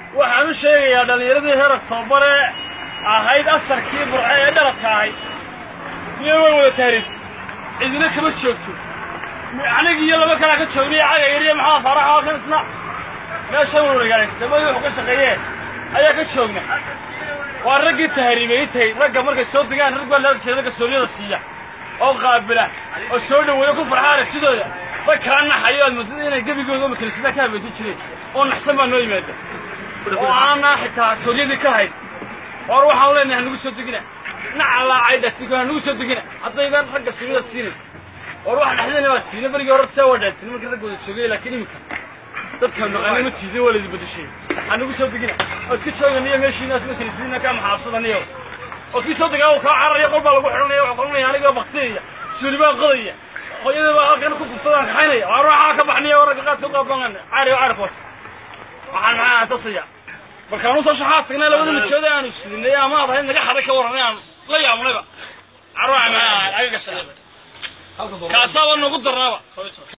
waxaan u sheegayaa dhallinyaradii heer oktobare ahayd asarkii burce ee dhaladka ahayd miya way wada taariibtay cidina kama joogto anigi iyo laba kalaa ka joognay caga yariya maxamed faarax oo kan isna meesha warwagaalays dabadii wuxuu ka shaqeeyee ayaa ka joogna waa raggii tahriibay intay ragga markay soo degaan rag baa loo jeeda kalsooniyada siiya oo qaabila oo soo dhoweeya ku farxa aragtidooda rag kala naxayo aad moodada inay gebigooda matalsida ka habaysan jireen oo naxsan baa noo yimaada oo aanaa xitaa sooryadii ka hayn hor waxaan leenahay hanugu soo degina nacalaacay dhatigo hanugu soo degina haddaydan ragga sunnida siinin war wax dhexdeena baad siina berigii hore saa waa dhaantin markii rag wada joogay laakiin iminka dadka maqanay ma tiidin waa laydi badashay hanugu soo degina oo iska jooganiyo meeshiina isma kaniisadiina kaa maxaabsadaniyo oo kii soo degaa uu kaa cararaya qol baa lagu xidhanaya wuxuu qoranaya anigoo baktiyaya suuli baa qodaya hooyada baa halkan ku kufsadaan kaxaynaya waar waxaa ka baxniya ragga qaadka u qaabangan caari oo caarif hoos waxaan maxaa aasasaya markaan usoo shaxaad tagnay labada mijooda aanu sidinay ama aad ahayd naga xaday ka warranay aan la yaabnayba carruuca maxaa aga gashay kaasaaba nagu darnaaba